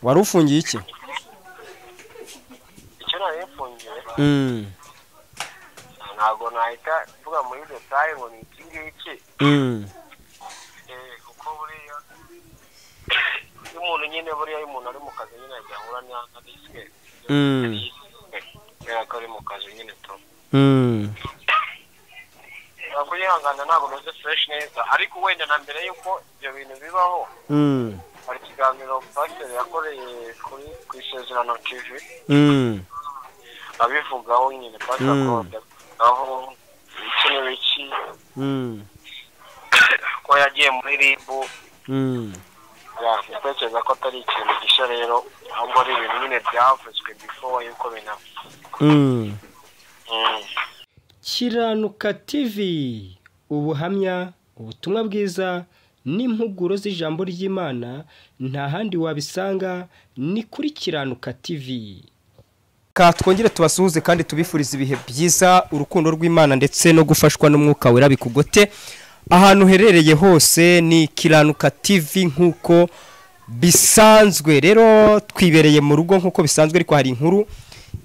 wari ufungiye iki icyo nari mfungiwe Mm, ntabwo nahita mvuga muri detaye ngo ni iki ngiki mm, Eh, kuko buriya iyo umuntu nyine buriya iyo umuntu ari mu kazi nyine yahura na na risike mm, kubera ko ari mu kazi nyine tu mm, kuyihangana ntabwo meze fureshi neza ariko wenda na mbere y'uko ibyo bintu bibaho mm, hari ikiganiro pasiteri yakoreye kuri ku isezerano tivi mm, abivugaho nyine pasiteri Mm. aho iki n'ibiki mm, ko yagiye muri ribu mm, yatekereza ko atari ikintu gishya rero ahubwo ari ibintu nyine byavuzwe before yuko binapfa mm. Mm. kiranuka TV ubuhamya ubutumwa bwiza n'impuguro z'ijambo ry'imana nta handi wabisanga ni kuri kiranuka TV ka twongere tubasuhuze kandi tubifurize ibihe byiza urukundo rw'imana ndetse no gufashwa n'umwuka wera bikugote ahantu uherereye hose ni kiranuka TV nk'uko bisanzwe rero twibereye mu rugo nk'uko bisanzwe ariko hari inkuru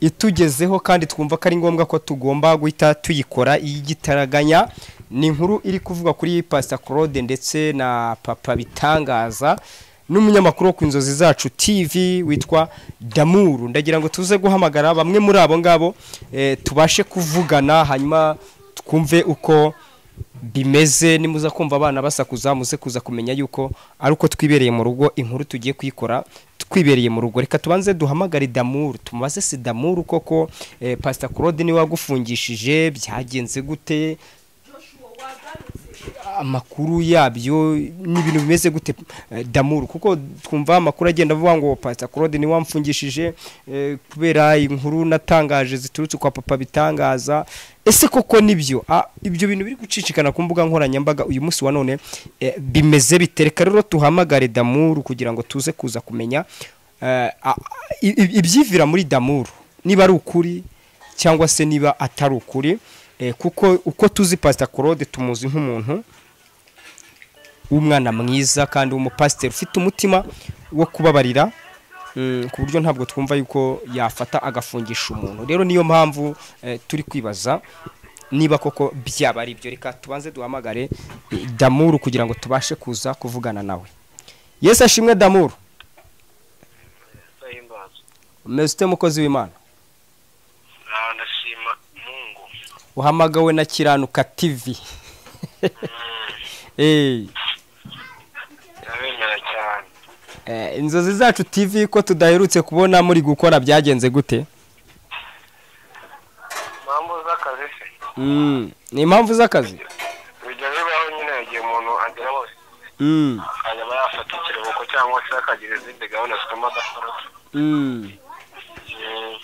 itugezeho kandi twumva ko ari ngombwa ko tugomba guhita tuyikora iyigitaraganya ni inkuru iri kuvuga kuri pasita claude ndetse na papa bitangaza n'umunyamakuru wo ku nzozi zacu tv witwa damuru ndagira ngo tuze guhamagara bamwe muri abo ngabo eh, tubashe kuvugana hanyuma twumve uko bimeze nimuza kumva abana basakuza muze kuza kumenya yuko ari uko twibereye mu rugo inkuru tugiye kuyikora twibereye mu rugo reka tubanze duhamagare damuru tumubaze si damuru koko eh, pasita claude niwe wagufungishije byagenze gute amakuru yabyo n'ibintu bimeze gute eh, damuru kuko twumva amakuru agenda avuga ngo pasita claude niwe wamfungishije eh, kubera inkuru natangaje ziturutse kwa papa bitangaza ese koko nibyo Ah, ibyo bintu biri gucicikana ku mbuga nkoranyambaga uyu munsi wa none eh, bimeze bitereka rero tuhamagare damuru kugira ngo tuze kuza kumenya eh, a- i- i- ibyivira muri damuru niba ari ukuri cyangwa se niba atari ukuri eh, kuko uko tuzi pasita claude tumuzi nk'umuntu w'umwana mwiza kandi w'umupasiteri ufite umutima wo kubabarira mm, ku buryo ntabwo twumva yuko yafata agafungisha umuntu rero niyo mpamvu eh, turi kwibaza niba koko byaba ari ibyo reka tubanze duhamagare eh, damuru kugira ngo tubashe kuza kuvugana nawe yesu ashimwe damuru ndahimbaza umeze ute mukozi w'imana Ah, ndashima mungu uhamagawe na kiranuka tivi Eh, ndabemera cyane eh, inzozi zacu tv ko tudaherutse kubona muri gukora byagenze gute impamvu z'akazi se Mm, ni impamvu z'akazi bijya bibaho nyine igihe umuntu agera hose Mm, akajya aba yafata ikiruhuko cyangwa se akagira izindi gahunda zituma adakora mm. Mm.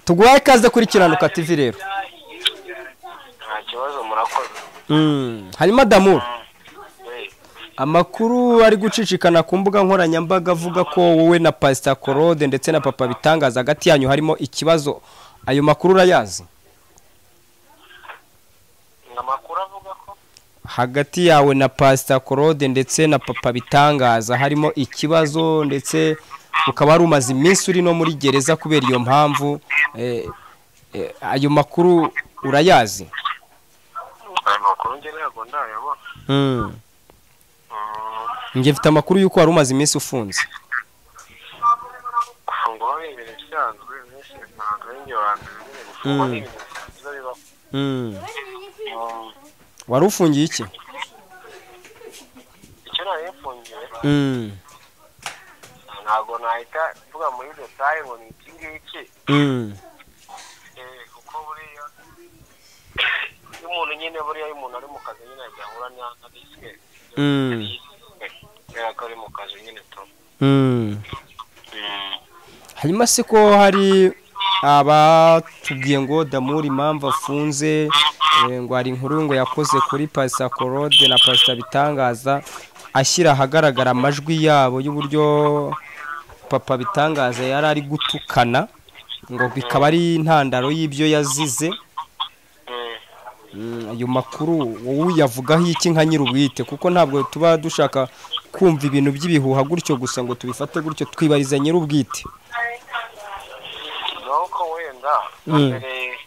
tuguhaye ikaze kuri kiranuka tv rero nta kibazo murakoze Mm, hanyuma damuru Eh, amakuru ari gucicikana ku mbuga nkoranyambaga avuga ko wowe na pasita claude ndetse na papa bitangaza hagati yanyu harimo ikibazo ayo makuru urayazi amakuru avuga ko hagati yawe na pasita claude ndetse na papa bitangaza harimo ikibazo ndetse ukaba wari umaze iminsi uri no muri gereza kubera iyo mpamvu eh, eh, ayo makuru urayazi ayo makuru njye ntabwo ndayabona Mm. njye mfite amakuru y'uko wari umaze iminsi ufunze gufungwa ni ibintu bisanzwe benshi ntabwo ari njye wa mbere nyine gufungwa ni ibintu bisanzwe bibaho Mm. wari ufungiye iki icyo nari mfungiwe ntabwo nahita mvuga muri detaye ngo ni iki ngiki Eh, kuko buriya iyo umuntu nyine buriya iyo umuntu ari mu kazi nyine yahura na na risike kubera ko ari mu kazi nyine tu hanyuma se ko hari abatubwiye ngo damuri impamvu afunze eh, ngo hari inkuru ngo yakoze kuri pasita claude na pasita bitangaza ashyira ahagaragara amajwi yabo y'uburyo papa bitangaza yari ari gutukana ngo bikaba ari intandaro y'ibyo yazize Eh, Mm, ayo makuru wowe uyavugaho iki nka nyir'ubwite kuko ntabwo tuba dushaka kumva ibintu by'ibihuha gutyo gusa ngo tubifate gutyo twibariza nyir'ubwite nuko wenda Mm. mbere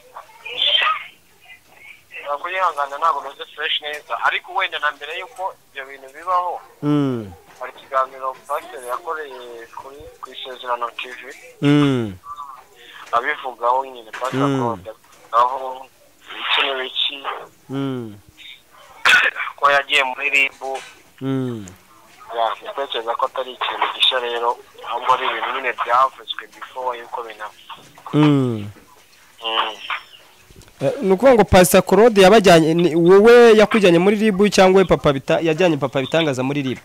kuyihangana ntabwo meze fureshi neza ariko wenda na mbere y'uko ibyo bintu bibaho Mm, hari ikiganiro pasiteri yakoreye kuri ku isezerano tivi mm, abivugaho nyine pasiteri Mm. akorada aho iki n'ibiki mm, ko yagiye muri ribu mm, ya ndatekereza ko atari ikintu gishya rero ahubwo ari ibintu nyine byavuzwe before yuko binapfa mm. Mm. Eh, ni ukuvuga ngo pasita claude yabajyanye ni wowe yakujyanye muri ribu cyangwa we papa bita- yajyanye papa bitangaza muri ribu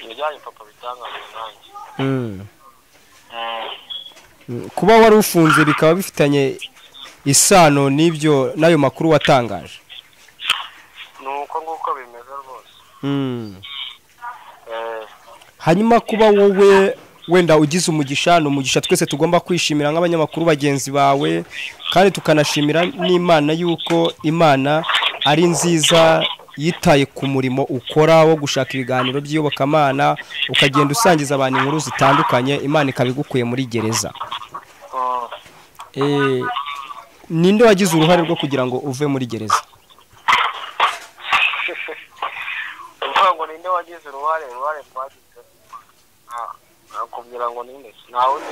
ibijyanye papa bitangazwa nanjye Mm. Mm. Mm, kuba wari ufunze bikaba bifitanye isano n'ibyo n'ayo makuru watangaje ni uko nguko bimeze rwose Mm. Eh, hanyuma kuba wowe wenda ugize umugisha ni umugisha twese tugomba kwishimira nk'abanyamakuru bagenzi bawe kandi tukanashimira n'imana y'uko imana ari nziza yitaye ku murimo ukora wo gushaka ibiganiro by'iyobokamana ukagenda usangiza abantu inkuru zitandukanye imana ikaba igukuye muri gereza mm. Eh, ninde wagize uruhare rwo kugira ngo uve muri gereza uvuga ngo ninde wagize uruhare uruhare twagize Ah, nakubwira ngo ninde ntawundi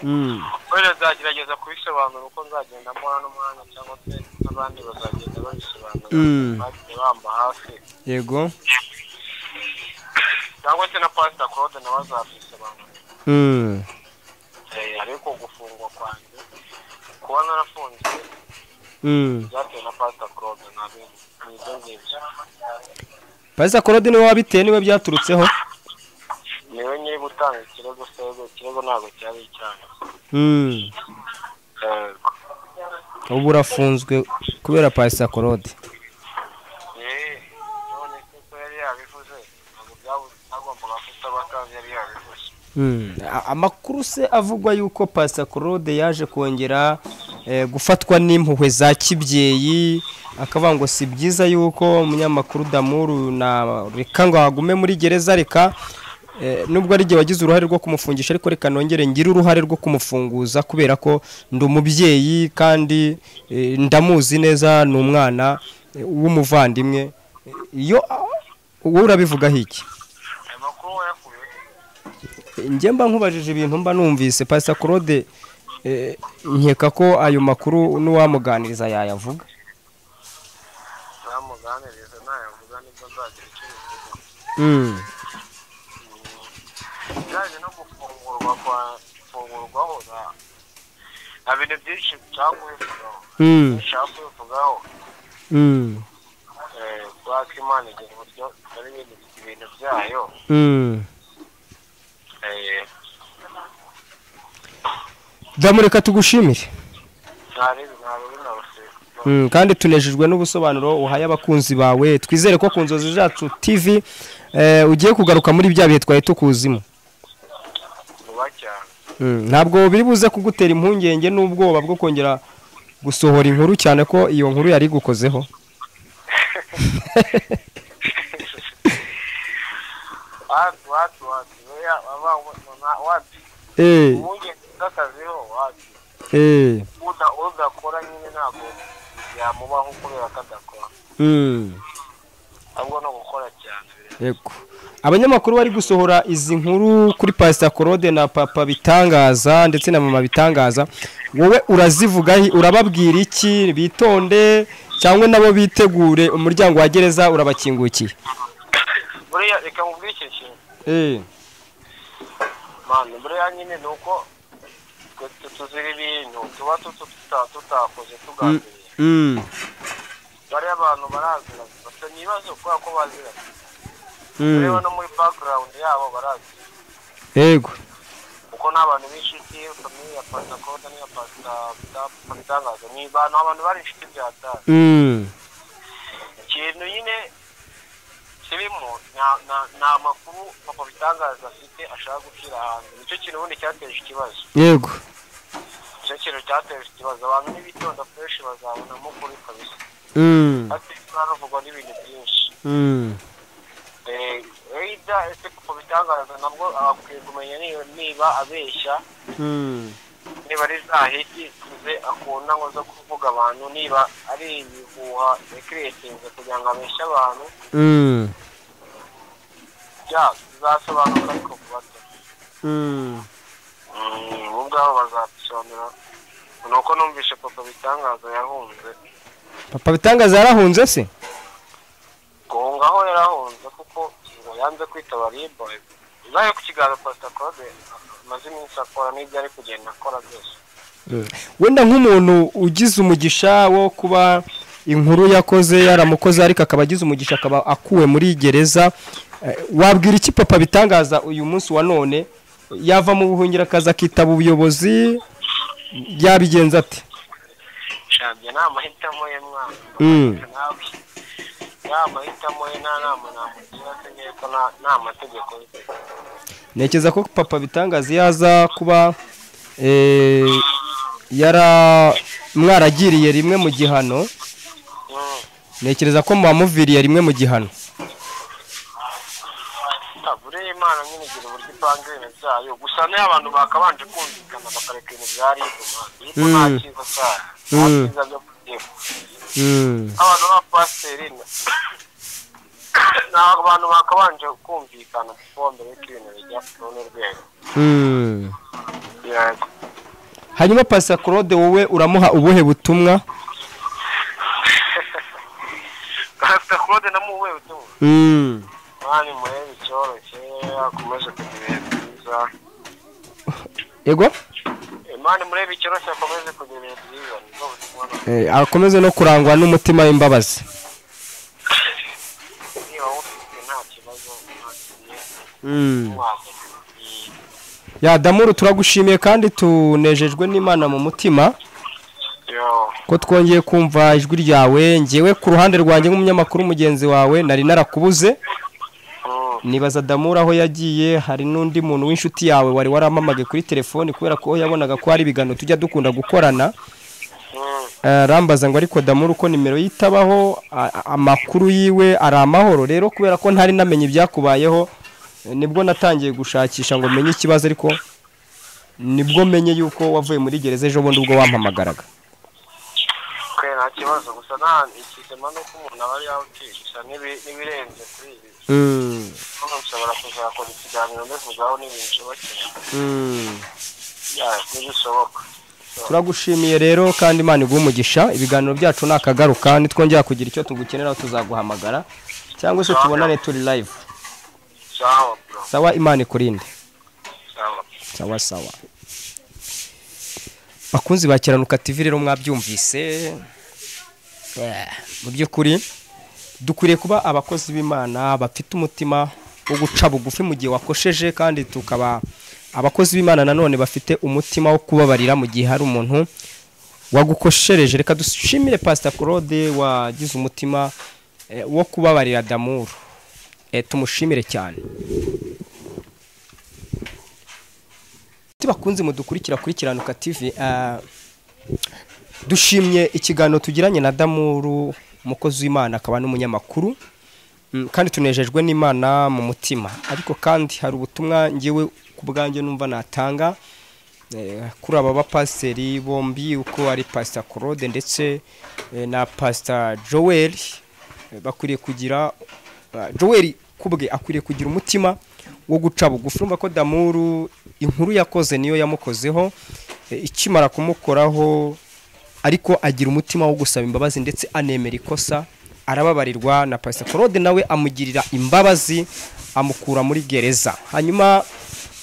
Mm. wenda nzagerageza kubisobanura uko nzagenda mbona n'umwanya cyangwa se n'abandi bazagenda babisobanura Mm. bagiye bamba hafi yego cyangwa se na pasita claude nawe azabyisobanura Mm. Eh, ariko gufungwa kwanjye kuba narafunzwe Mm. byatewe na pasita claude ntabwo ni ibyo ngibyo Pastor Claude niwe wabiteye niwe byaturutseho niwe nyiri gutanga ikirego sego ikirego ntabwo cyari icyanyu Mm. Yego. ubu urafunzwe kubera pasita korode Eh, none se ko yari yabivuze ntabwo byabu- byagombaga kutaba kandi yari yabivuze amakuru se avugwa yuko pasita korode yaje kongera eh, gufatwa n'impuhwe za kibyeyi akavuga ngo si byiza yuko umunyamakuru damuru na reka ngo hagume muri gereza reka eh, nubwo ari igihe wagize uruhare rwo kumufungisha ariko reka nongere ngire uruhare rwo kumufunguza kubera ko ndi umubyeyi kandi eh, ndamuzi neza ni umwana eh, w'umuvandimwe iyo wowe urabivugaho iki ayo makuru wayakuye he? njye mba nkubajije ibintu mba numvise pasita claude eh, nkeka ko ayo makuru n'uwamuganiriza yayavuga nzamuganirize nayavuga nibwo nzagira icyo bivuga bijyanye no gufungurwa kwa gufungurwaho na- nta bintu byinshi nshaka kubivugaho nshaka kubivugaho eh, kubera ko imana igira uburyo ikora ibintu ibintu byayo eh, ndamureka tugushimire ntaribi ntabibi ntarusiga Mm, kandi tunejejwe n'ubusobanuro uhaye abakunzi bawe twizere ko ku nzozi zacu tv eh, ugiye kugaruka muri bya bihe twari tukuzimo vuba cyane Mm, ntabwo biri buze kugutera impungenge n'ubwoba bwo kongera gusohora inkuru cyane ko iyo nkuru yari igukozeho watu watu watu oya baba mwana watu Eh, ubundi zakaziho watu eh, uda udakora nyine ntabwo yamubaho kubera ko adakora mm. ahubwo no gukora cyane Yego. Abanyamakuru bari gusohora izi nkuru kuri Pastor Claude na Papa Bitangaza ndetse na Mama Bitangaza. Wowe urazivuga hi- urababwira iki bitonde cyangwa nabo bitegure umuryango wa gereza urabakingukiye. buriya reka mubwire iki kintu Eh. mani buriya nyine ni uko twe twe tuzira ibintu tuba tutu- tuta- tutakoze tugambiriye Mm. bariya abantu barazira bafite ibibazo kubera ko bazira reba Mm. no muri background yabo barazira Yego. kuko ni abantu b'inshuti famille ya pasita kode n'iya pasita pasita bitangaza ni abantu abantu bari inshuti bya data Mm. ikintu nyine kirimo nta- nta- nta makuru papa bitangaza afite ashaka gushyira hanze nicyo kintu ubundi cyateje ikibazo Yego. nicyo kintu cyateje ikibazo abantu n'ibitonda fureshi bazabonamo kuri kabisa Mm. ati turavugwa n'ibintu byinshi Mm. eyida ese kuko bitangaza nabwo abakwiye kumenya niba- niba abeshya niba ari za hiti ze akunda ngo zo kuvuga abantu niba ari ibihuha yakiretinze kugira ngo abeshye abantu bya bizasobanura ariko ku bato Mm, bo ubwabo bazabisobanura ni uko numvishe papa bitangaza yahunze papa bitangaza yarahunze se guhunga aho yarahunze kuko ngo yanze kwitaba riba nayo ku kiganza pasita claude amaze iminsi akora n'ibyo ari kugenda akora byose wenda nk'umuntu ugize umugisha wo kuba inkuru yakoze yaramukoze ariko akaba agize umugisha akaba akuwe muri gereza eh, wabwira iki papa bitangaza uyu munsi wa none yava mu buhungiro akaza akitaba ubuyobozi yabigenza ati shabye ni amahitamo ye mwana Mm. nawe ni amahitamo ye nta nama namugira se ngiye ko nta- nta mategeko ye ntekereza ko papa bitangaza iyo aza kuba eh, yara mwaragiriye rimwe mu gihano Mm. ntekereza ko mwamuviriye rimwe mu gihano buriya imana nyine igira uburyo ipanga ibintu byayo gusa niyo abantu bakabanje kumvikana bakareka ibintu bya ribu mwana ariko nta Mm. cyiza cyayo nta Mm. cyiza byo kugira Mm. abantu b'abapasiteri ni abantu bakabanje kumvikana kuko mbere yuko ibintu bijya ku rundi rwego Mm. yego hanyuma pasa claude wowe uramuha ubuhe butumwa afite claude namuwe utumva mani murebe icyoroshye akomeze kugira ibihe byiza yego mani murebe icyoroshye akomeze kugira ibihe byiza nibwo butumwa na- Eh, akomeze no kurangwa n'umutima w'imbabazi niba wufite nta kibazo nta kigiye wabona yadamuru turagushimiye kandi tunejejwe n'imana mu mutima yo ko twongeye kumva ijwi ryawe ngewe ku ruhande rwanjye nk'umunyamakuru mugenzi wawe nari narakubuze Mm. nibaza damuru aho yagiye hari n'undi muntu w'inshuti yawe wari waramamaga kuri telefoni kubera ko yabonaga ko hari ibiganiro tujya dukunda gukorana Mm. arambaza ngo ariko damuru uko nimero yitabaho a- a- amakuru yiwe ari amahoro rero kubera ko ntari namenye ibyakubayeho eh, nibwo natangiye gushakisha ngo menye ikibazo ariko nibwo menye yuko wavuye muri gereza ejo bundi ubwo wampamagaraga twe nta kibazo gusa nta ikizima ni uko umuntu aba ari yawutiye gusa n'ibi- n'ibirenze kuri ibi hano nshobora kuzakora ikiganiro mbivugaho n'ibintu nshobokera ya ntibishoboka turagushimiye rero kandi imana iguha umugisha ibiganiro byacu nakagaruka nitwongera kugira icyo tugukeneraho tuzaguhamagara cyangwa se tubonane turi live sawa bro sawa imana ikurinde sawa sawa sawa bakunzi ba kiranuka tv rero mwabyumvise Eh, mu by'ukuri dukwiriye kuba abakozi b'imana bafite umutima wo guca bugufi mu gihe wakosheje kandi tukaba abakozi b'imana nanone bafite umutima wo kubabarira mu gihe hari umuntu wagukoshereje reka dushimire pasita claude wagize umutima eh, wo kubabarira damuru Eh, tumushimire cyane Ati bakunze mudukurikira kuri kiranuka TV ah, dushimye ikiganiro tugiranye na Damuru umukozi w'Imana akaba n'umunyamakuru Mm, kandi tunejejwe n'Imana mu mutima ariko kandi hari ubutumwa ngewe ku bwanjye numva natanga eh, kuri aba bapasiteri bombi uko ari Pastor Claude ndetse eh, na Pastor Joel eh, bakwiriye kugira ah, Joel kubwe akwiriye kugira umutima wo guca bugufi urumva ko Damuru inkuru yakoze niyo yamukozeho eh, ikimara kumukoraho ariko agira umutima wo gusaba imbabazi ndetse anemera ikosa arababarirwa na Pastor Claude nawe amugirira imbabazi amukura muri gereza hanyuma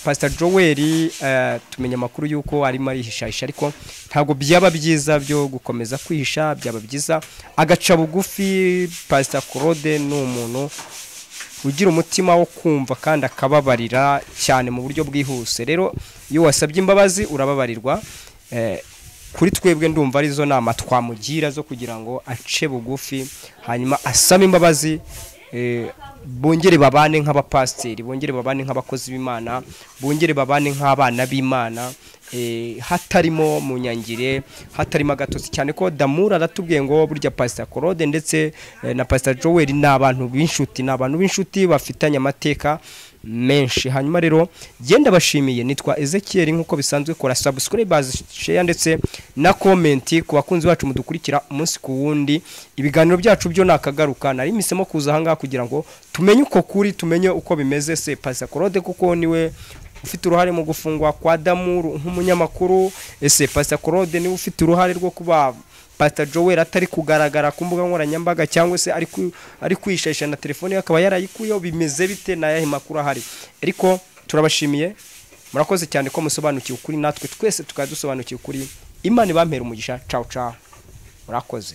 Pastor Joel eh, tumenya amakuru y'uko arimo arihishahisha ariko ntabwo byaba byiza byo gukomeza kwihisha byaba byiza agaca bugufi Pastor Claude ni umuntu ugira umutima wo kumva kandi akababarira cyane mu buryo bwihuse rero iyo wasabye imbabazi urababarirwa Eh, kuri twebwe ndumva arizo nama twamugira zo kugira ngo ace bugufi hanyuma asabe imbabazi bongere babane nk'abapasiteri bongere babane nk'abakozi b'imana bongere babane nk'abana b'imana hatarimo mu nyangire hatarimo agatotsi cyane ko damura aratubwiye ngo burya pasita korode ndetse na pasita joweli ni abantu b'inshuti ni abantu b'inshuti bafitanye amateka menshi hanyuma rero genda bashimiye nitwa ezekiel nk'uko bisanzwe kora sabusikurayibazi sheya ndetse na komenti ku bakunzi bacu mudukurikira umunsi ku wundi ibiganiro byacu byo ni akagaruka nari misemo kuza ahangaha kugira ngo tumenye uko kuri tumenye uko bimeze se pasita korode kuko niwe ufite uruhare mu gufungwa kwa damuru nk'umunyamakuru ese pasita korode niwe ufite uruhare rwo kuba pasita joweli atari kugaragara ku mbuga nkoranyambaga cyangwa se ari kwishasha na telefone ye akaba yarayikuyeho bimeze bite n'ayahe makuru ahari ariko turabashimiye murakoze cyane ko musobanukiwe ukuri natwe twese tukaba dusobanukiwe ukuri imana ibampera umugisha cawu cawu murakoze